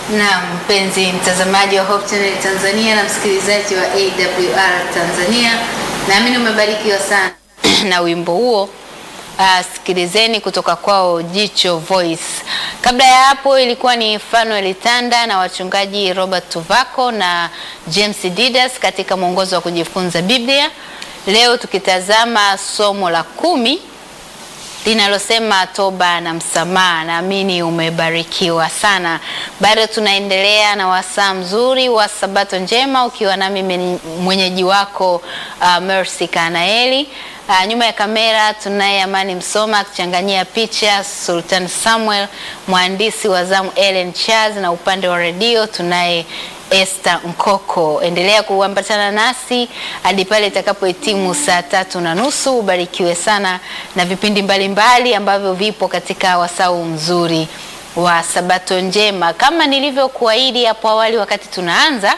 Na mpenzi mtazamaji wa Hope Channel Tanzania na msikilizaji wa AWR Tanzania, naamini umebarikiwa sana na wimbo huo. Uh, sikilizeni kutoka kwao Jicho Voice. Kabla ya hapo ilikuwa ni Fanuel Tanda na wachungaji Robert Tuvako na James Didas katika mwongozo wa kujifunza Biblia. Leo tukitazama somo la kumi linalosema toba na msamaha. Naamini umebarikiwa sana. Bado tunaendelea na wasaa mzuri wa sabato njema, ukiwa nami mwenyeji wako uh, Mercy Kanaeli. Uh, nyuma ya kamera tunaye Amani Msoma akichanganyia picha, Sultan Samuel mwandishi wa zamu, Ellen Charles, na upande wa redio tunaye Esther Nkoko. Endelea kuambatana nasi hadi pale itakapohitimu saa tatu na nusu. Ubarikiwe sana na vipindi mbalimbali mbali ambavyo vipo katika wasau mzuri wa sabato njema. Kama nilivyokuahidi hapo awali wakati tunaanza,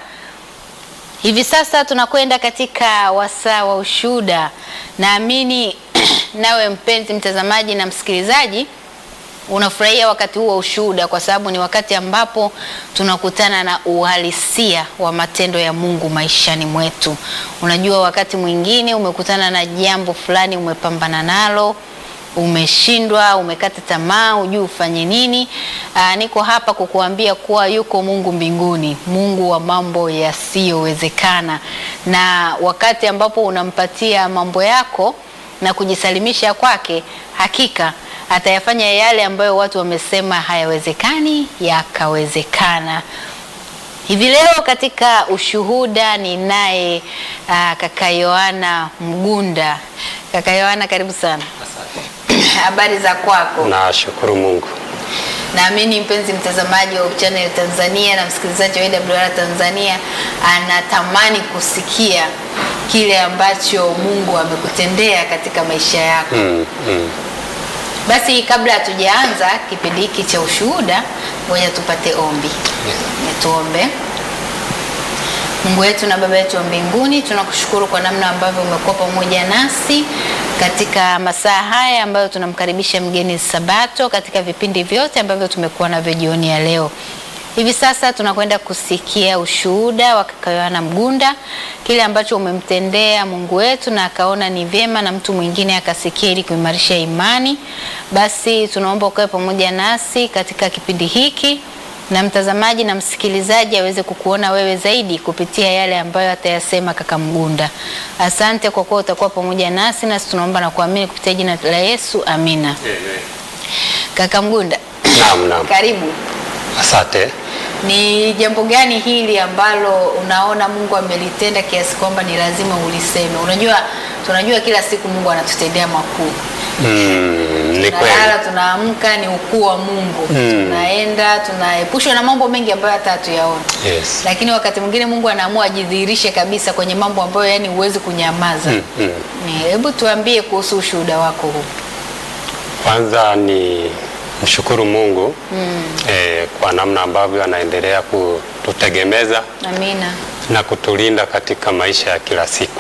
hivi sasa tunakwenda katika wasaa wa ushuhuda. Naamini nawe mpenzi mtazamaji na msikilizaji unafurahia wakati huu wa ushuhuda kwa sababu ni wakati ambapo tunakutana na uhalisia wa matendo ya Mungu maishani mwetu. Unajua, wakati mwingine umekutana na jambo fulani, umepambana nalo, umeshindwa, umekata tamaa, hujui ufanye nini. Aa, niko hapa kukuambia kuwa yuko Mungu mbinguni, Mungu wa mambo yasiyowezekana, na wakati ambapo unampatia mambo yako na kujisalimisha kwake, hakika atayafanya yale ambayo watu wamesema hayawezekani yakawezekana. Hivi leo katika ushuhuda ninaye uh, kaka Yohana Mgunda. Kaka Yohana, karibu sana. Habari za kwako? Nashukuru Mungu. Naamini mpenzi mtazamaji wa Channel Tanzania na msikilizaji wa AWR Tanzania anatamani kusikia kile ambacho Mungu amekutendea katika maisha yako. Mm, mm. Basi kabla hatujaanza kipindi hiki cha ushuhuda, ngoja tupate ombi. Tuombe. Mungu wetu na Baba yetu wa mbinguni, tunakushukuru kwa namna ambavyo umekuwa pamoja nasi katika masaa haya ambayo tunamkaribisha mgeni Sabato katika vipindi vyote ambavyo tumekuwa navyo jioni ya leo. Hivi sasa tunakwenda kusikia ushuhuda wa kaka Yohana Mgunda, kile ambacho umemtendea Mungu wetu na akaona ni vyema na mtu mwingine akasikia ili kuimarisha imani. Basi tunaomba ukawe pamoja nasi katika kipindi hiki na mtazamaji na msikilizaji aweze kukuona wewe zaidi kupitia yale ambayo atayasema kaka Mgunda. Asante kwa kuwa utakuwa pamoja nasi, nasi tunaomba na kuamini kupitia jina la Yesu, amina. Amen. Kaka Mgunda, Naam, naam. karibu. Asante. Ni jambo gani hili ambalo unaona Mungu amelitenda kiasi kwamba ni lazima uliseme? Unajua, tunajua kila siku Mungu anatutendea makuu. Mm, ni Tunalala, kweli. tunaamka, ni ukuu wa Mungu. Mm. Tunaenda, tunaepushwa na mambo mengi ambayo hata hatuyaona. Yes. Lakini wakati mwingine Mungu anaamua ajidhihirishe kabisa kwenye mambo ambayo yani huwezi kunyamaza. Mm, mm. Ni- Hebu tuambie kuhusu ushuhuda wako huu. Kwanza ni mshukuru Mungu eh, kwa namna ambavyo anaendelea kututegemeza Amina. na kutulinda katika maisha ya kila siku.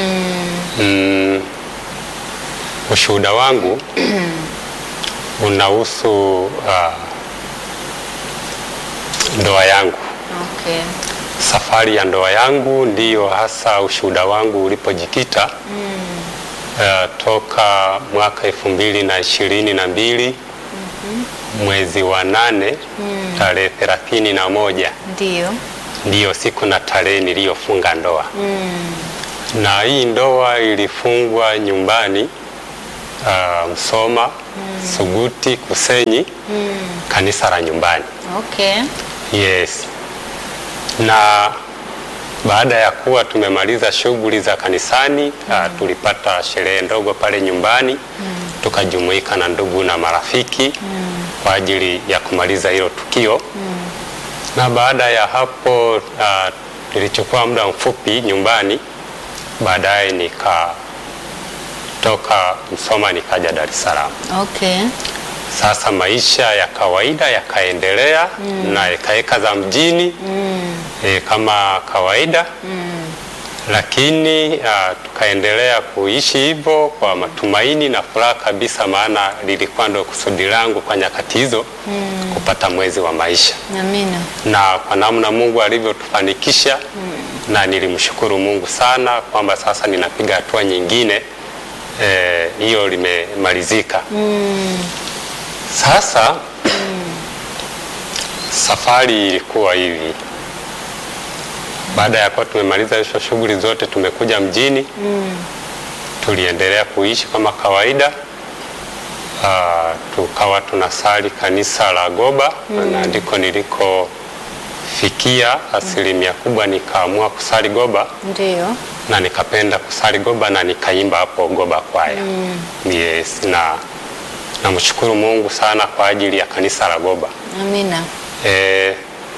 Mm, ushuhuda wangu unahusu uh, ndoa yangu. Okay. Safari ya ndoa yangu ndiyo hasa ushuhuda wangu ulipojikita uh, toka mwaka elfu mbili na ishirini na mbili mwezi wa nane tarehe thelathini na moja Ndio. ndiyo siku na tarehe niliyofunga ndoa na hii ndoa ilifungwa nyumbani uh, Msoma Suguti Kusenyi kanisa la nyumbani Okay. yes na baada ya kuwa tumemaliza shughuli za kanisani uh, tulipata sherehe ndogo pale nyumbani tukajumuika na ndugu na marafiki kwa ajili ya kumaliza hilo tukio na baada ya hapo uh, nilichukua muda mfupi nyumbani baadaye nikatoka Msoma nikaja Dar es Salaam. Okay. Sasa maisha ya kawaida yakaendelea na ekaeka za mjini e, kama kawaida lakini uh, tukaendelea kuishi hivyo kwa matumaini na furaha kabisa, maana lilikuwa ndo kusudi langu kwa nyakati hizo mm. kupata mwezi wa maisha Amina. na kwa namna Mungu alivyotufanikisha na nilimshukuru Mungu sana kwamba sasa ninapiga hatua nyingine eh, hiyo limemalizika. Sasa safari ilikuwa hivi, baada ya kuwa tumemaliza hizo shughuli zote, tumekuja mjini tuliendelea kuishi kama kawaida. Ah, tukawa tunasali kanisa la Goba na ndiko nilikofikia asilimia kubwa, nikaamua kusali Goba Ndio. na nikapenda kusali Goba na nikaimba hapo Goba kwaya. Yes, na namshukuru Mungu sana kwa ajili ya kanisa la Goba. Amina. E,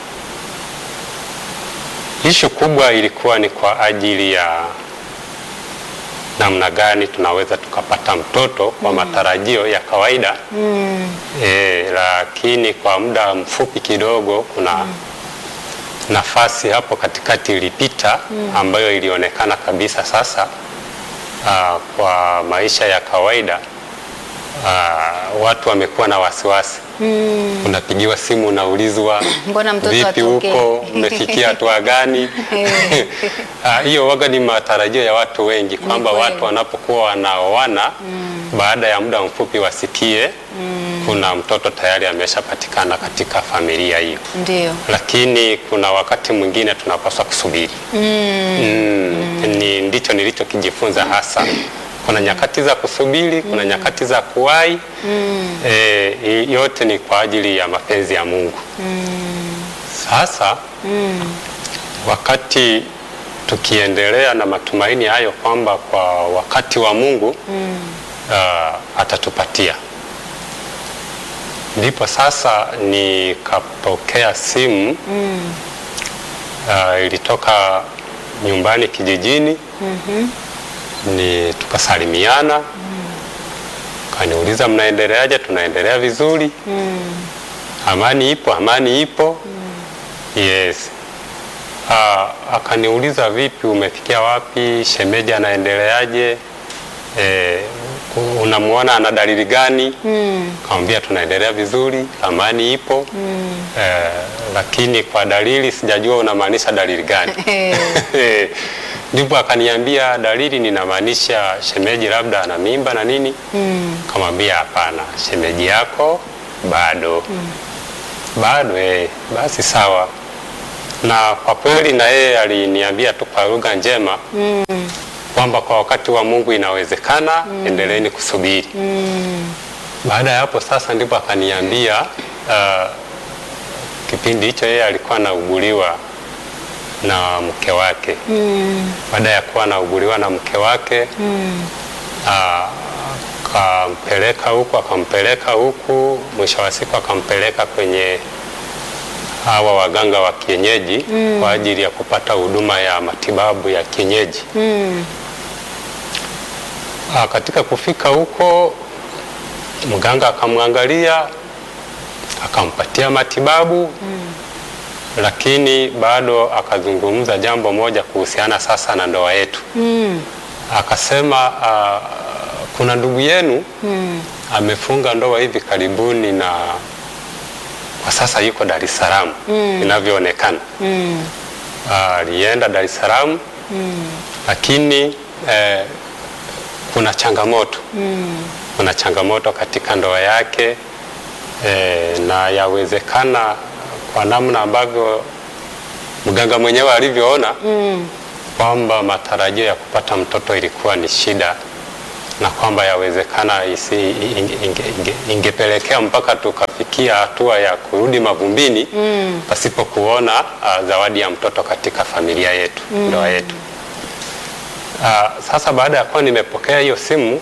ishu kubwa ilikuwa ni kwa ajili ya namna gani tunaweza tukapata mtoto kwa matarajio ya kawaida e, lakini kwa muda mfupi kidogo kuna nafasi hapo katikati ilipita ambayo ilionekana kabisa sasa aa, kwa maisha ya kawaida aa, watu wamekuwa na wasiwasi unapigiwa simu unaulizwa Mbona mtoto vipi atokee? huko umefikia hatua gani? Ah, Hiyo waga ni matarajio ya watu wengi kwamba kweli. watu wanapokuwa wanaoana baada ya muda mfupi wasikie kuna mtoto tayari ameshapatikana katika familia hiyo, Ndio. lakini kuna wakati mwingine tunapaswa kusubiri mm. Ni ndicho nilichokijifunza hasa. Kuna nyakati za kusubiri, kuna nyakati za kuwahi e, yote ni kwa ajili ya mapenzi ya Mungu. Sasa wakati tukiendelea na matumaini hayo kwamba kwa wakati wa Mungu ah, atatupatia, ndipo sasa nikapokea simu ah, ilitoka nyumbani kijijini ni tukasalimiana, kaniuliza mnaendeleaje? Tunaendelea vizuri, amani ipo, amani ipo. Yes. Ah, akaniuliza vipi, umefikia wapi? Shemeji anaendeleaje? Eh, unamwona ana dalili gani? Kamwambia tunaendelea vizuri, amani ipo. Eh, lakini kwa dalili sijajua unamaanisha dalili gani? Eh. Ndipo akaniambia dalili ninamaanisha shemeji labda ana mimba na nini. Kamwambia hapana, shemeji yako bado bado. Eh, basi sawa. Na kwa kweli na yeye aliniambia tu kwa lugha njema kwamba kwa wakati wa Mungu inawezekana, endeleeni kusubiri. Baada ya hapo sasa ndipo akaniambia ah, kipindi hicho yeye alikuwa anauguliwa na mke wake. Baada ya kuwa anauguliwa na mke wake ah, akampeleka huku akampeleka huku, mwisho wa siku akampeleka kwenye hawa waganga wa kienyeji kwa ajili ya kupata huduma ya matibabu ya kienyeji. Ah, katika kufika huko mganga akamwangalia akampatia matibabu lakini bado akazungumza jambo moja kuhusiana sasa na ndoa yetu. Akasema ah, kuna ndugu yenu amefunga ndoa hivi karibuni na kwa sasa yuko Dar es Salaam inavyoonekana. Ah, alienda Dar es Salaam lakini eh, kuna changamoto kuna changamoto katika ndoa yake eh, na yawezekana kwa namna ambavyo mganga mwenyewe alivyoona kwamba matarajio ya kupata mtoto ilikuwa ni shida na kwamba yawezekana isi, inge, inge, inge, ingepelekea mpaka tukafikia hatua ya kurudi mavumbini pasipo kuona ah, zawadi ya mtoto katika familia yetu ndoa yetu. Ah, sasa baada ya kuwa nimepokea hiyo simu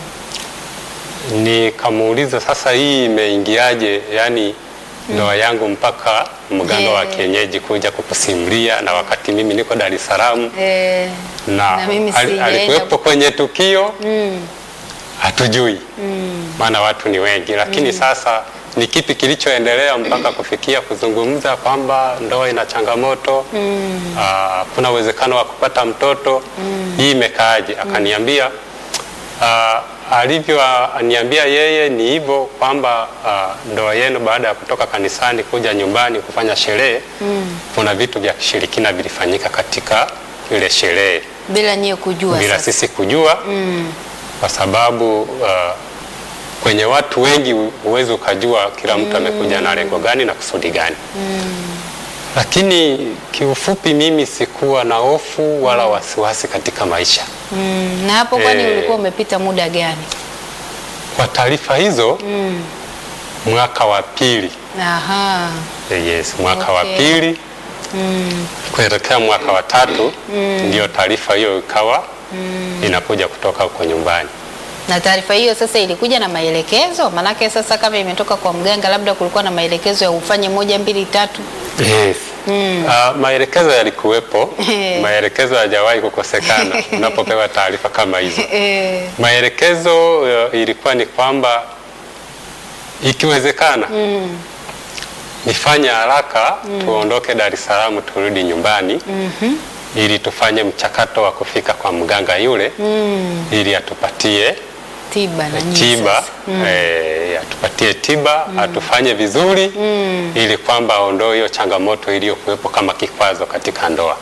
nikamuuliza sasa, hii imeingiaje? Yani ndoa yangu mpaka mganga wa Eh. kienyeji kuja kukusimulia, na wakati mimi niko Dar es Salaam Eh, na, Na mimi ali- sijaenda. alikuwepo kwenye tukio hatujui, maana watu ni wengi, lakini sasa ni kipi kilichoendelea mpaka kufikia kuzungumza kwamba ndoa ina changamoto ah, kuna uwezekano wa kupata mtoto hii imekaaje? Akaniambia ah, alivyoniambia yeye ni hivyo kwamba ah, ndoa yenu baada ya kutoka kanisani kuja nyumbani kufanya sherehe kuna vitu vya kishirikina vilifanyika katika ile sherehe bila nyie kujua bila sasa. sisi kujua kwa sababu uh, kwenye watu wengi hu- huwezi ukajua kila mtu amekuja na lengo gani na kusudi gani lakini kiufupi mimi sikuwa na hofu wala wasiwasi katika maisha Mm, na hapo kwani Eh. ulikuwa umepita muda gani? kwa taarifa hizo mwaka wa pili Aha. eh, yes mwaka wa Okay. pili kuelekea mwaka wa tatu ndio taarifa hiyo ikawa inakuja kutoka huko nyumbani Na taarifa hiyo sasa ilikuja na maelekezo? Manake sasa kama imetoka kwa mganga, labda kulikuwa na maelekezo ya ufanye moja mbili tatu. Yes. Ah, maelekezo yalikuwepo, maelekezo hayajawahi kukosekana unapopewa taarifa kama hizo. Eh, Maelekezo uh, ilikuwa ni kwamba ikiwezekana nifanye haraka tuondoke Dar es Salaam turudi nyumbani ili tufanye mchakato wa kufika kwa mganga yule ili atupatie tiba na nyinyi tiba sasa. eh, atupatie tiba atufanye vizuri ili kwamba aondoe hiyo changamoto iliyokuwepo kama kikwazo katika ndoa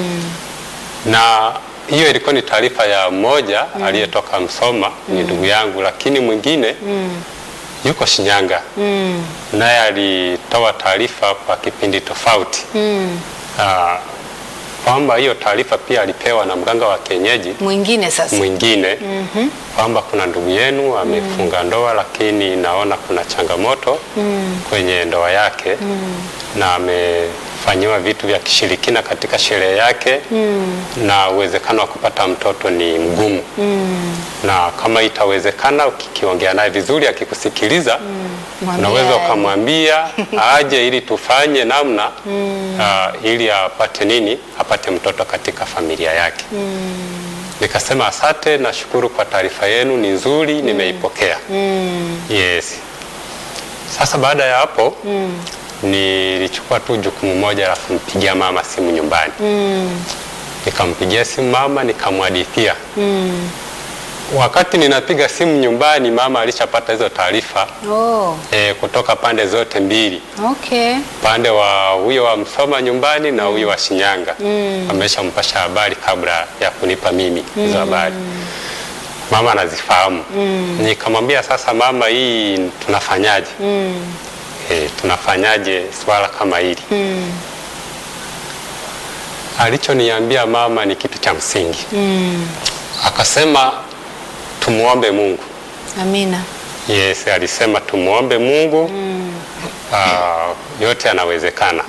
na hiyo ilikuwa ni taarifa ya mmoja aliyetoka Msoma ni ndugu yangu, lakini mwingine yuko Shinyanga naye alitoa taarifa kwa kipindi tofauti Ah, kwamba hiyo taarifa pia alipewa na mganga wa kienyeji Mwingine sasa. mwingine kwamba kuna ndugu yenu amefunga ndoa lakini naona kuna changamoto kwenye ndoa yake na amefanyiwa vitu vya kishirikina katika sherehe yake na uwezekano wa kupata mtoto ni mgumu na kama itawezekana ukikiongea naye vizuri akikusikiliza Mwambie unaweza aje. ukamwambia aje ili tufanye namna ah, ili apate nini apate mtoto katika familia yake nikasema asante nashukuru kwa taarifa yenu ni nzuri nimeipokea yes sasa baada ya hapo nilichukua tu jukumu moja la kumpigia mama simu nyumbani nikampigia simu mama nikamwadithia wakati ninapiga simu nyumbani mama alishapata hizo taarifa Oh, e, kutoka pande zote mbili okay. upande wa huyo wa Msoma nyumbani na huyo wa Shinyanga ameshampasha habari kabla ya kunipa mimi hizo habari. Mama anazifahamu. Nikamwambia sasa, mama, hii tunafanyaje? E, tunafanyaje swala kama hili? Alichoniambia mama ni kitu cha msingi. Akasema tumuombe Mungu. Amina. Yes, alisema tumuombe Mungu ah, yote yanawezekana.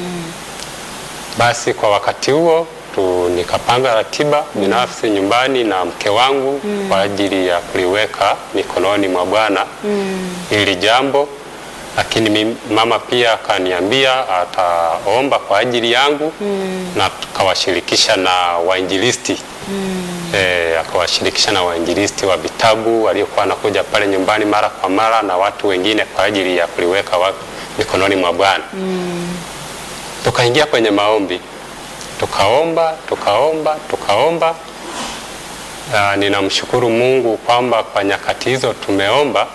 Basi kwa wakati huo tu nikapanga ratiba binafsi nyumbani na mke wangu kwa ajili ya kuliweka mikononi mwa Bwana hili jambo, lakini mimi- mama pia akaniambia ataomba kwa ajili yangu na tukawashirikisha na wainjilisti eh, akawashirikisha na wainjilisti wa vitabu waliokuwa wanakuja pale nyumbani mara kwa mara na watu wengine kwa ajili ya kuliweka wa, mikononi mwa Bwana. Tukaingia kwenye maombi, tukaomba tukaomba tukaomba. Ah, ninamshukuru Mungu kwamba kwa nyakati hizo tumeomba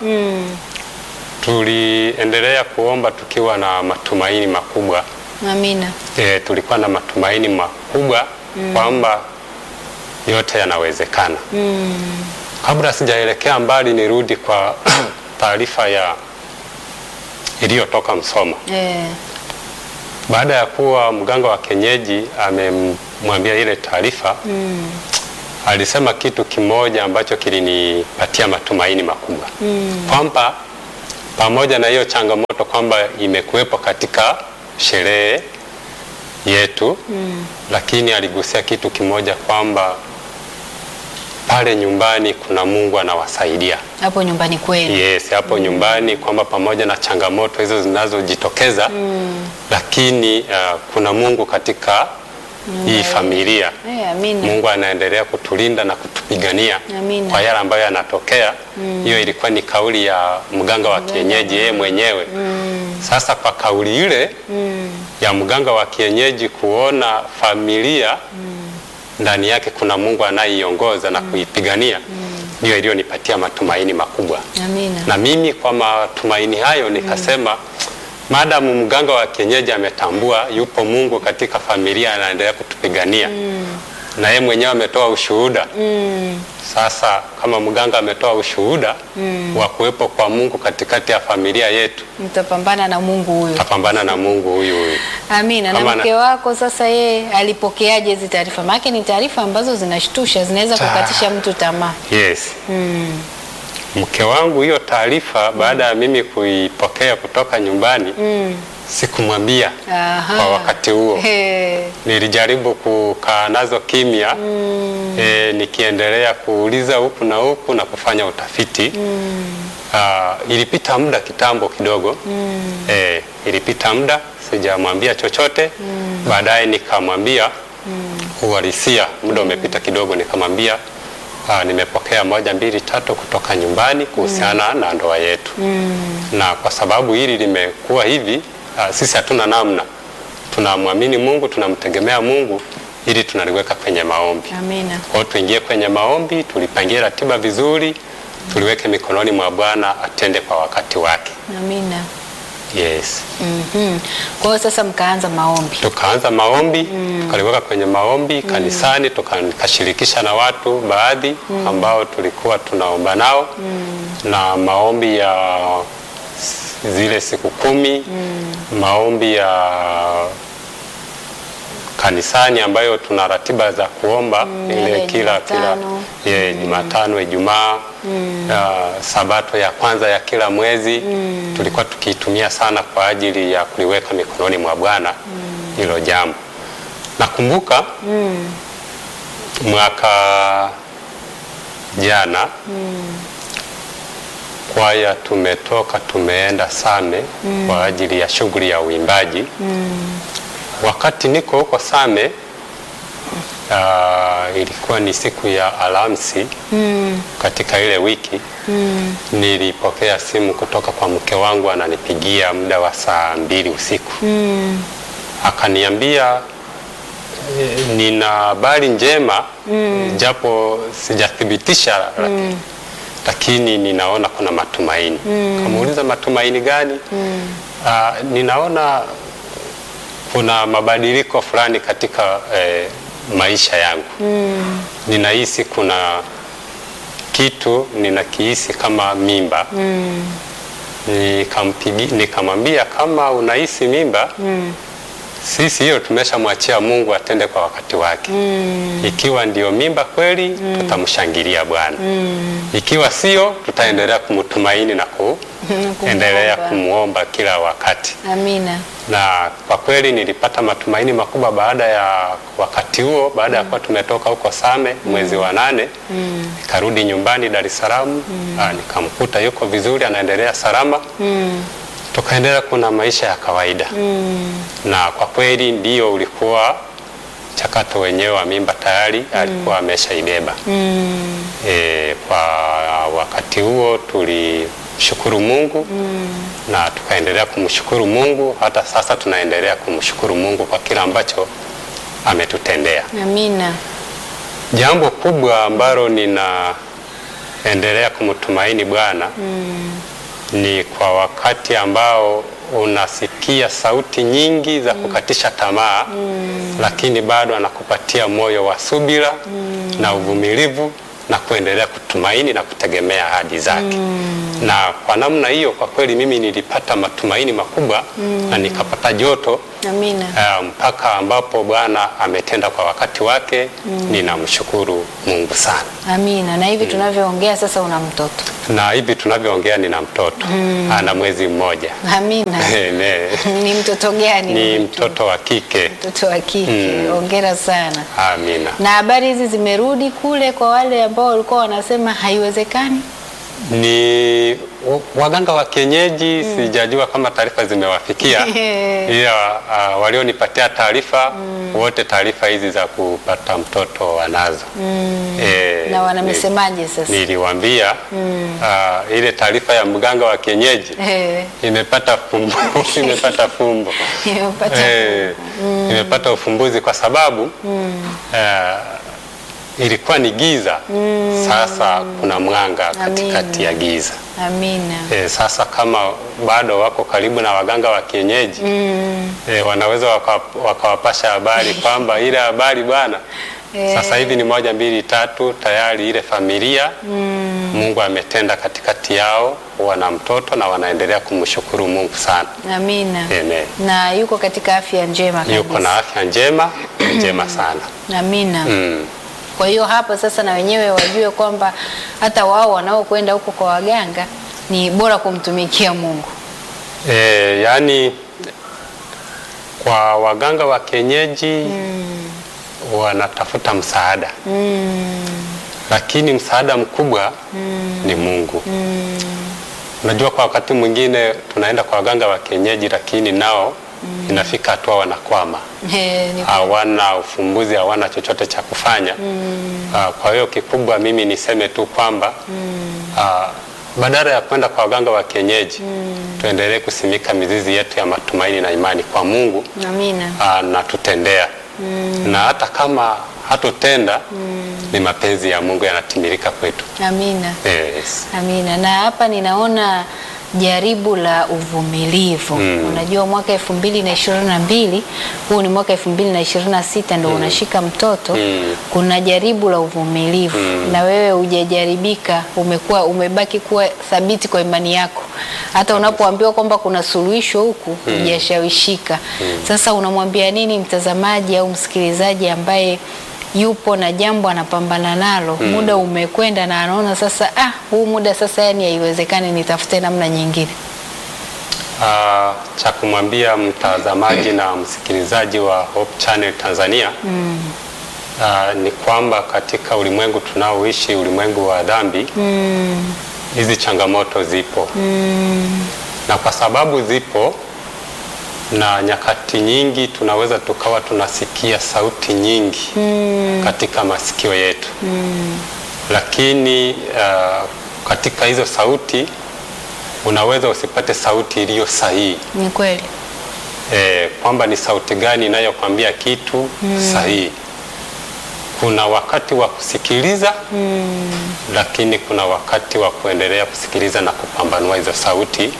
tuliendelea kuomba tukiwa na matumaini makubwa Amina. e, tulikuwa na matumaini makubwa kwamba yote yanawezekana. Kabla sijaelekea mbali, nirudi kwa taarifa ya iliyotoka Msoma. Eh, Baada ya kuwa mganga wa kienyeji amemwambia ile taarifa alisema kitu kimoja ambacho kilinipatia matumaini makubwa kwamba pamoja na hiyo changamoto kwamba imekuwepo katika sherehe yetu lakini aligusia kitu kimoja kwamba pale nyumbani kuna Mungu anawasaidia. hapo nyumbani kwenu. Yes, hapo nyumbani kwamba pamoja na changamoto hizo zinazojitokeza lakini uh, kuna Mungu katika hii familia. Eh, amina. Mungu anaendelea kutulinda na kutupigania Amina. kwa yale ambayo yanatokea. Hiyo ilikuwa ni kauli ya mganga wa kienyeji yeye mwenyewe. Sasa kwa kauli ile ya mganga wa kienyeji kuona familia ndani yake kuna Mungu anayeiongoza na kuipigania, ndiyo iliyonipatia matumaini makubwa. Amina. Na mimi kwa matumaini hayo nikasema, maadamu mganga wa kienyeji ametambua yupo Mungu katika familia anaendelea kutupigania na yeye mwenyewe ametoa ushuhuda sasa kama mganga ametoa ushuhuda wa kuwepo kwa Mungu katikati ya familia yetu, Mtapambana na Mungu huyo. tapambana na Mungu huyu huyu. Amina. Na Kama na- mke wako sasa, yeye alipokeaje hizi taarifa? Maana ni taarifa ambazo zinashtusha, zinaweza Ta- kukatisha mtu tamaa. Yes. Mke wangu hiyo taarifa baada ya mimi kuipokea kutoka nyumbani sikumwambia Aha. kwa wakati huo. He. Nilijaribu kukaa nazo kimya e, nikiendelea kuuliza huku na huku na kufanya utafiti Ah, ilipita muda kitambo kidogo e, ilipita muda sijamwambia chochote. Baadaye nikamwambia uhalisia, muda umepita kidogo, nikamwambia ah, nimepokea moja mbili tatu kutoka nyumbani kuhusiana na ndoa yetu na kwa sababu hili limekuwa hivi ah, sisi hatuna namna, tunamwamini Mungu, tunamtegemea Mungu ili tunaliweka kwenye maombi. Amina. Kwa hiyo tuingie kwenye maombi, tulipangie ratiba vizuri, tuliweke mikononi mwa Bwana atende kwa wakati wake. Amina. Yes. Mhm. Kwa hiyo sasa mkaanza maombi. Tukaanza maombi, tukaliweka kwenye maombi kanisani, tukashirikisha na watu baadhi ambao tulikuwa tunaomba nao na maombi ya s- zile siku kumi, maombi ya kanisani ambayo tuna ratiba za kuomba ile ile kila kila Jumatano. ye, Jumatano, Ijumaa, ah, Sabato ya kwanza ya kila mwezi tulikuwa tukiitumia sana kwa ajili ya kuliweka mikononi mwa Bwana hilo jambo. Nakumbuka mwaka jana kwaya tumetoka tumeenda Same kwa ajili ya shughuli ya uimbaji. Wakati niko huko Same ah, ilikuwa ni siku ya Alhamisi katika ile wiki nilipokea simu kutoka kwa mke wangu, ananipigia muda wa saa mbili usiku akaniambia eh, nina habari njema japo sijathibitisha laki- lakini ninaona kuna matumaini. Kamuuliza matumaini gani? Ah, ninaona kuna mabadiliko fulani katika eh, maisha yangu. Ninahisi kuna kitu ninakihisi kama mimba. Nikampigi, nikamwambia kama unahisi mimba sisi hiyo tumeshamwachia Mungu atende kwa wakati wake. Ikiwa ndio mimba kweli, tutamshangilia Bwana. Ikiwa sio, tutaendelea kumtumaini na kuendelea Kumuomba. kumwomba kila wakati Amina. na kwa kweli nilipata matumaini makubwa baada ya wakati huo, baada ya kuwa tumetoka huko Same mwezi wa nane, nikarudi nyumbani Dar es Salaam, ah, nikamkuta yuko vizuri, anaendelea salama, tukaendelea kuna maisha ya kawaida na kwa kweli ndio ulikuwa mchakato wenyewe wa mimba tayari alikuwa ameshaibeba. E, kwa wakati huo tulishukuru Mungu na tukaendelea kumshukuru Mungu. Hata sasa tunaendelea kumshukuru Mungu kwa kila ambacho ametutendea. Amina. Jambo kubwa ambalo ninaendelea kumtumaini Bwana ni kwa wakati ambao unasikia sauti nyingi za kukatisha tamaa, lakini bado anakupatia moyo wa subira na uvumilivu na kuendelea kutumaini na kutegemea ahadi zake. Na kwa namna hiyo, kwa kweli mimi nilipata matumaini makubwa na nikapata joto Amina. Uh, mpaka ambapo Bwana ametenda kwa wakati wake. Ninamshukuru Mungu sana, Amina. Na hivi tunavyoongea sasa una mtoto. na hivi tunavyoongea nina mtoto ana mwezi mmoja. Amina. Ne, Ni mtoto gani? ni mtoto wa kike. Mtoto wa kike. Hongera sana. Amina. Na habari hizi zimerudi kule kwa wale ambao walikuwa wanasema haiwezekani. Ni wa- waganga wa kienyeji sijajua kama taarifa zimewafikia, ila uh, walionipatia taarifa wote taarifa hizi za kupata mtoto wanazo. Eh, na ni- wanamesemaje sasa? Niliwaambia uh, ile taarifa ya mganga wa kienyeji Eh, imepata fumbo, imepata fumbo imepata Eh, imepata ufumbuzi kwa sababu eh, ilikuwa ni giza, sasa kuna mwanga katikati ya giza. Amina. Eh, sasa kama bado wako karibu na waganga wa kienyeji eh, wanaweza waka- wakawapasha habari kwamba ile habari bwana Eh. sasa hivi ni moja mbili tatu, tayari ile familia Mungu ametenda katikati yao, wana mtoto na wanaendelea kumshukuru Mungu sana. Amina. Amen. Na yuko katika afya njema kabisa. Yuko na afya njema njema sana. Amina. Mm. Kwa hiyo hapo sasa na wenyewe wajue kwamba hata wao wanaokwenda huko kwa waganga ni bora kumtumikia Mungu. E, yaani kwa waganga wa kienyeji wanatafuta msaada lakini msaada mkubwa ni Mungu. Unajua, kwa wakati mwingine tunaenda kwa waganga wa kienyeji lakini nao inafika hatua wanakwama, Eh, ni- hawana ufumbuzi, hawana chochote cha kufanya. Ah, Kwa hiyo kikubwa mimi niseme tu kwamba ah, badala ya kwenda kwa waganga wa kienyeji tuendelee kusimika mizizi yetu ya matumaini na imani kwa Mungu Amina. ah, na tutendea na hata kama hatutenda ni mapenzi ya Mungu yanatimilika kwetu. Amina. Yes. Amina. Na hapa ninaona jaribu la uvumilivu. Unajua mwaka elfu mbili na ishirini na mbili huu ni mwaka elfu mbili na ishirini na sita ndo unashika mtoto. Kuna jaribu la uvumilivu na wewe hujajaribika, umekuwa umebaki kuwa thabiti kwa imani yako, hata unapoambiwa kwamba kuna suluhisho huku hujashawishika. Sasa unamwambia nini mtazamaji au msikilizaji ambaye yupo na jambo anapambana nalo, muda umekwenda na anaona sasa, ah, huu muda sasa, yani haiwezekani, nitafute namna nyingine. Ah, cha kumwambia mtazamaji na msikilizaji wa Hope Channel Tanzania ah, ni kwamba katika ulimwengu tunaoishi, ulimwengu wa dhambi, hizi changamoto zipo na kwa sababu zipo na nyakati nyingi tunaweza tukawa tunasikia sauti nyingi katika masikio yetu lakini ah, katika hizo sauti unaweza usipate sauti iliyo sahihi Ni kweli. e, kwamba ni sauti gani inayokwambia kitu sahihi. Kuna wakati wa kusikiliza lakini kuna wakati wa kuendelea kusikiliza na kupambanua hizo sauti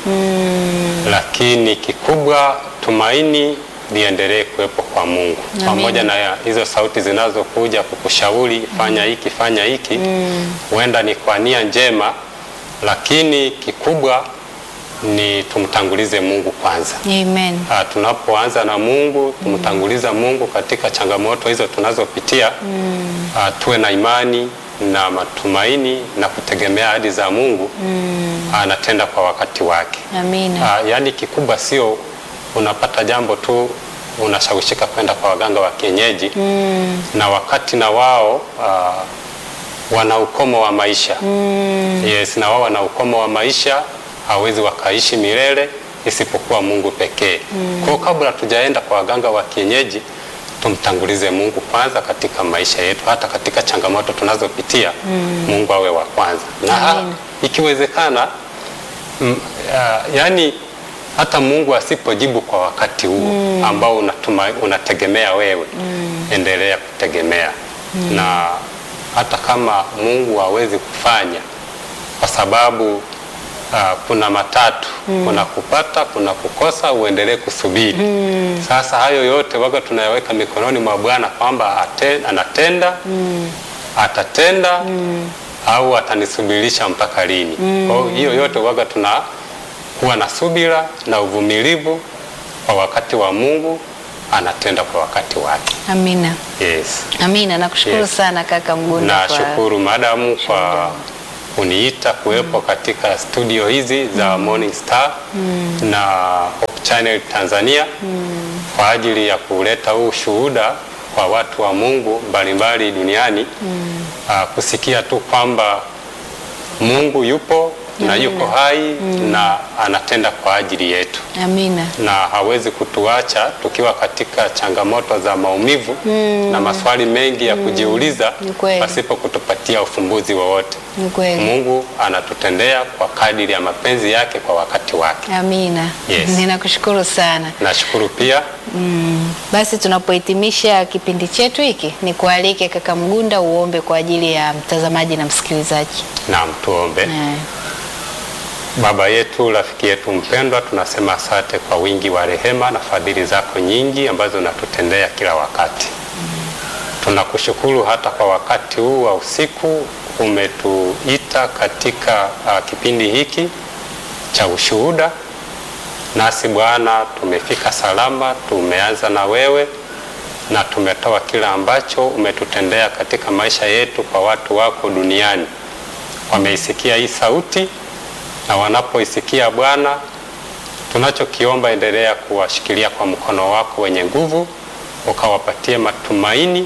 lakini kikubwa tumaini liendelee kuwepo kwa Mungu pamoja na ya- hizo sauti zinazokuja kukushauri fanya hiki fanya hiki, huenda ni kwa nia njema, lakini kikubwa ni tumtangulize Mungu kwanza. Amen. Ah, tunapoanza na Mungu tumtanguliza Mungu katika changamoto hizo tunazopitia ah, tuwe na imani na matumaini na kutegemea ahadi za Mungu anatenda kwa wakati wake. Amina. Ah, yaani kikubwa sio unapata jambo tu unashawishika kwenda kwa waganga wa kienyeji na wakati na wao ah, wana ukomo wa maisha yes, na wao wana ukomo wa maisha, hawezi wakaishi milele isipokuwa Mungu pekee. Kwa hiyo kabla tujaenda kwa waganga wa kienyeji tumtangulize Mungu kwanza katika maisha yetu, hata katika changamoto tunazopitia Mungu awe wa kwanza, na Amen. ikiwezekana mm, ah, yani hata Mungu asipojibu kwa wakati huo ambao unatuma, unategemea wewe, endelea kutegemea na hata kama Mungu hawezi kufanya kwa sababu ah, kuna matatu, kuna kupata, kuna kukosa, uendelee kusubiri. Sasa hayo yote waga tunayaweka mikononi mwa Bwana kwamba ate- anatenda atatenda au atanisubirisha mpaka lini. Kwa hiyo hiyo yote waga tunakuwa na subira na uvumilivu kwa wakati wa Mungu, anatenda kwa wakati wake. Amina. Yes. Amina. Nakushukuru Yes. sana kaka Mgunda kwa Nashukuru madamu kwa kuniita kuwepo katika studio hizi za Morning Star na Hope Channel Tanzania kwa ajili ya kuleta huu shuhuda kwa watu wa Mungu mbalimbali duniani ah, kusikia tu kwamba Mungu yupo na yuko hai na anatenda kwa ajili yetu Amina. na hawezi kutuacha tukiwa katika changamoto za maumivu na maswali mengi ya kujiuliza Ni kweli. pasipo kutupatia ufumbuzi wowote. Ni kweli. Mungu anatutendea kwa kadiri ya mapenzi yake kwa wakati wake. Amina. Yes. Ninakushukuru sana. Nashukuru pia Basi tunapohitimisha kipindi chetu hiki, ni kualike kaka Mgunda uombe kwa ajili ya mtazamaji na msikilizaji. naam, tuombe. Eh, Baba yetu, rafiki yetu mpendwa, tunasema asante kwa wingi wa rehema na fadhili zako nyingi ambazo unatutendea kila wakati. Tunakushukuru hata kwa wakati huu wa usiku umetuita katika uh, kipindi hiki cha ushuhuda, nasi Bwana tumefika salama, tumeanza na wewe na tumetoa kila ambacho umetutendea katika maisha yetu kwa watu wako duniani. Wameisikia hii sauti na wanapoisikia Bwana, tunachokiomba endelea kuwashikilia kwa mkono wako wenye nguvu, ukawapatie matumaini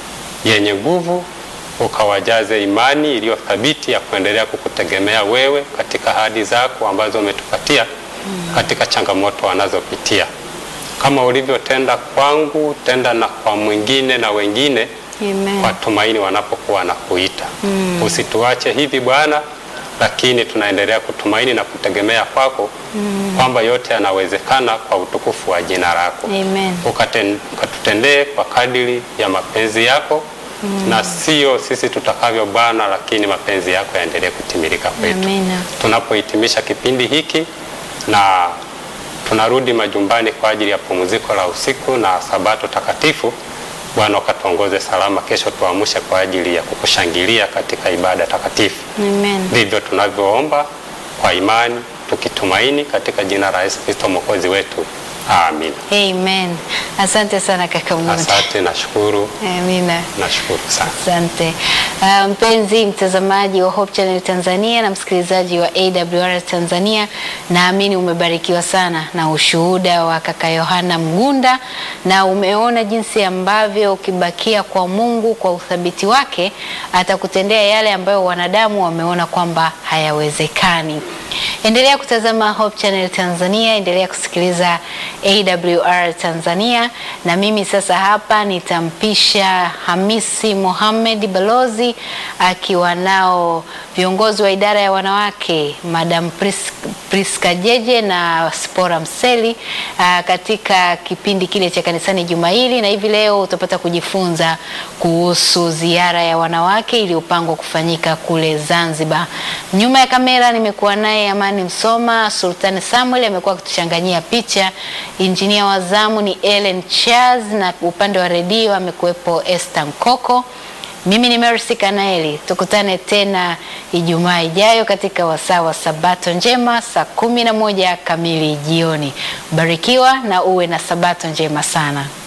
yenye nguvu, ukawajaze imani iliyo thabiti ya kuendelea kukutegemea wewe katika ahadi zako ambazo umetupatia katika changamoto wanazopitia. Kama ulivyotenda kwangu, tenda na kwa mwingine na wengine Amen. kwa tumaini wanapokuwa na kuita. Usituache hivi Bwana, lakini tunaendelea kutumaini na kutegemea kwako kwamba yote yanawezekana kwa utukufu wa jina lako. Amen. Ukaten- Ukatutendee kwa kadiri ya mapenzi yako na sio sisi tutakavyo Bwana, lakini mapenzi yako yaendelee kutimilika kwetu Amina. tunapohitimisha kipindi hiki na tunarudi majumbani kwa ajili ya pumziko la usiku na sabato takatifu. Bwana ukatuongoze salama, kesho tuamshe kwa ajili ya kukushangilia katika ibada takatifu. Amen. Ndivyo tunavyoomba kwa imani tukitumaini katika jina la Yesu Kristo mwokozi wetu, amin. Amen. Asante sana kaka Mgunda. Asante, nashukuru, Amina. nashukuru sana. Asante uh, mpenzi mtazamaji wa Hope Channel Tanzania na msikilizaji wa AWR Tanzania, naamini umebarikiwa sana na ushuhuda wa kaka Yohana Mgunda, na umeona jinsi ambavyo ukibakia kwa Mungu kwa uthabiti wake atakutendea yale ambayo wanadamu wameona kwamba hayawezekani. Endelea kutazama Hope Channel Tanzania, endelea kusikiliza AWR Tanzania, na mimi sasa hapa nitampisha Hamisi Mohamed Balozi akiwa nao viongozi wa idara ya wanawake Madam Pris, Priska Jeje na Spora Mseli aa, katika kipindi kile cha kanisani juma hili, na hivi leo utapata kujifunza kuhusu ziara ya wanawake iliyopangwa kufanyika kule Zanzibar. Nyuma ya kamera nimekuwa naye Amani Msoma, Sultani Samuel amekuwa akituchanganyia picha, injinia wa zamu ni Ellen Charles, na upande wa redio amekuwepo Esther Nkoko. Mimi ni Mercy Kanaeli. Tukutane tena Ijumaa ijayo katika wasaa wa Sabato njema saa kumi na moja kamili jioni. Barikiwa na uwe na Sabato njema sana.